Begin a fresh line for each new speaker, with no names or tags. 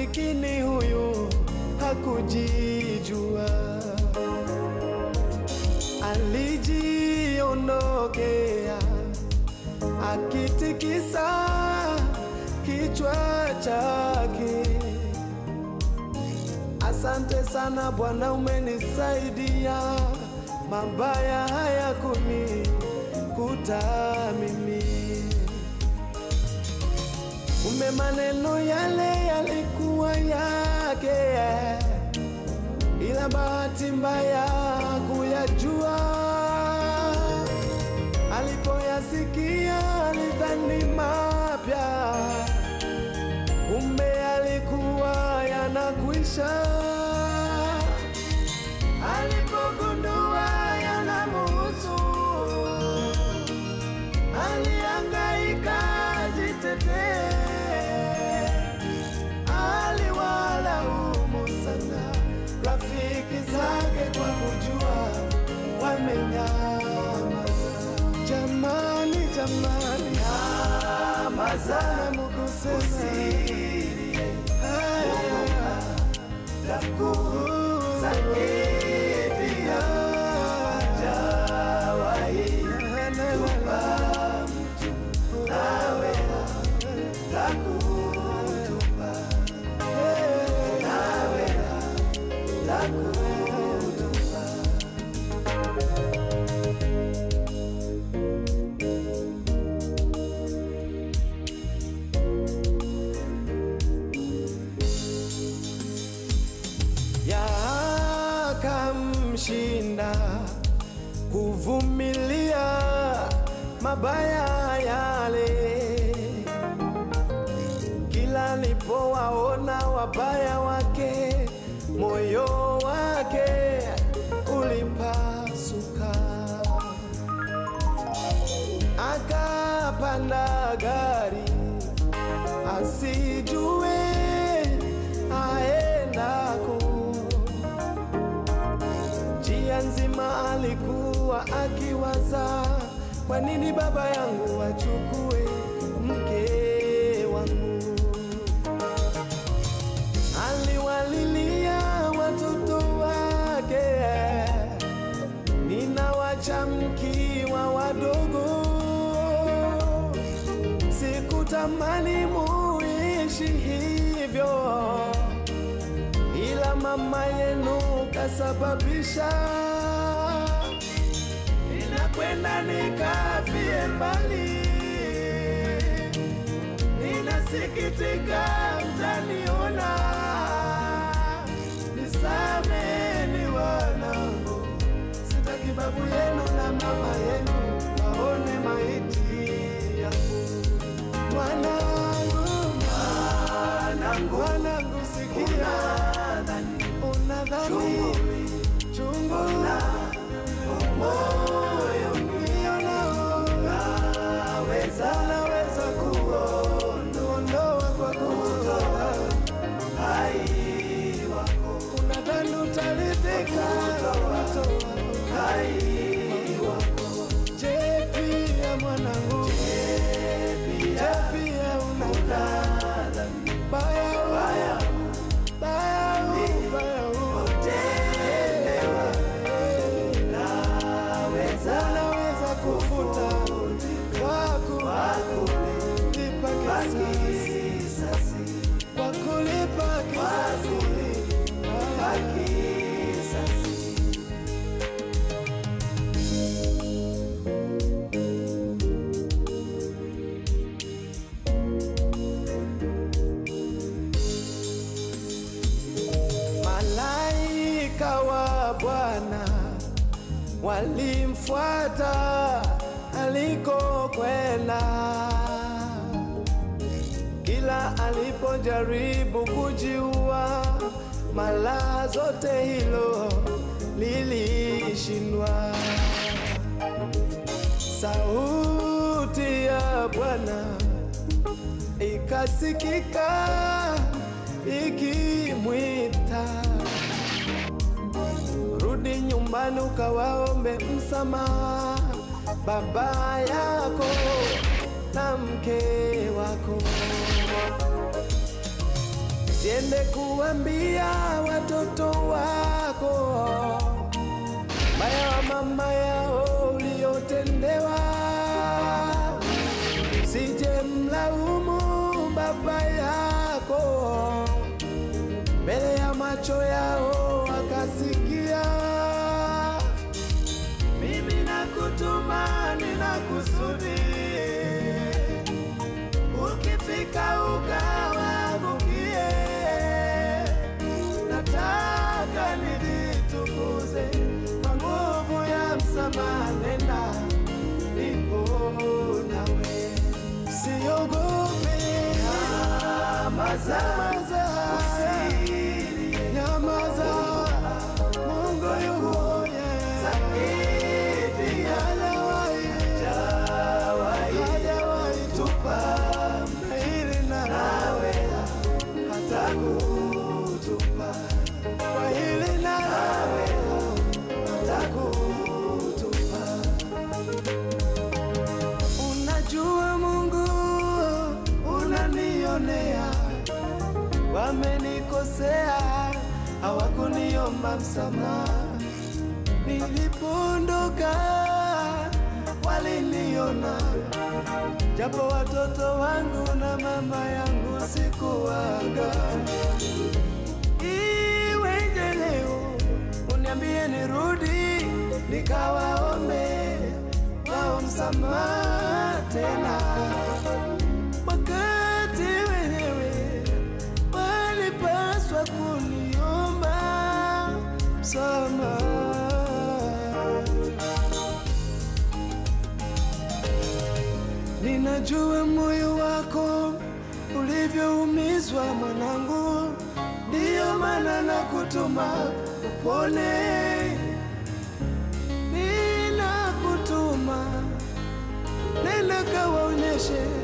masikini huyu hakujijua, alijiondokea akitikisa kichwa chake. Asante sana Bwana, umenisaidia, mabaya hayakunikuta mimi. Kumbe maneno yale yalikuwa yake, ila bahati mbaya kuyajua. Alipoyasikia alidhani mapya, kumbe alikuwa yanakwisha. Alipogundua yanamuhusu, alihangaika jitetee, aliwalaumu sana rafiki zake kwa kujua wamenyamaza. Jamani, jamani, nyamaza, usilie, takusaidia, hajawahi kupa mtu nawe takutupa, nawe takutupa. yakamshinda kuvumilia mabaya yale. Kila alipowaona wabaya wake, moyo wake ulipasuka, akapanda gari asijue aendako. Njia nzima alikuwa akiwaza, kwa nini baba yangu achukue mke wangu? Aliwalilia watoto wake, ninawacha mkiwa wadogo, sikutamani muishi hivyo ila mama yenu kasababisha ninakwenda nikafie mbali. Ninasikitika mtaniona, nisameni wanangu, sitaki babu yenu na mama yenu waone maiti yangu. Mwanangu, mwanangu, mwanangu, sikia, unadhani chungu moyo ulio nao naweza naweza kuondoa kwa kutoa hai wako, unadhani utaridhika kutoa hai wako. Je, pia mwanangu, je, pia unadhani baya baya baya baya unaweza kufuta kwako lipa kisasi kwa kulipa kisasi Malaika wa Bwana walimfuata alikokwenda. Kila alipojaribu kujiua, mara zote hilo lilishindwa. Sauti ya Bwana ikasikika ikimwita rudi nyumbani ukawaombe msamaha baba yako na mke wako. usiende kuambia watoto wako baya wa mama yao uliotendewa, sije mlaumu baba yako mbele ya macho yao akasikia. Mimi nakutuma, nina kusudi, ukifika ukawaangukie. Nataka nijitukuze kwa nguvu ya msamaha, nenda nipo nawe, siogope. Nyamaza, usilie, nyamaza, Mungu yupo zaidi, hajawahi hajawahi tupa hili na nawe hatakutupa kwa hili na nawe hatakutupa. Unajua Mungu unanionea, wamenikosea hawakuniomba msamaha. Nilipoondoka waliniona, japo watoto wangu na mama yangu sikuwaga. Iweje leo uniambie nirudi nikawaombe wao msamaha tena, wakati wenyewe walipaswa kuniomba msamaha. Ninajua moyo wako ulivyoumizwa mwanangu, ndiyo maana nakutuma upone. Ninakutuma nenda kawaonyeshe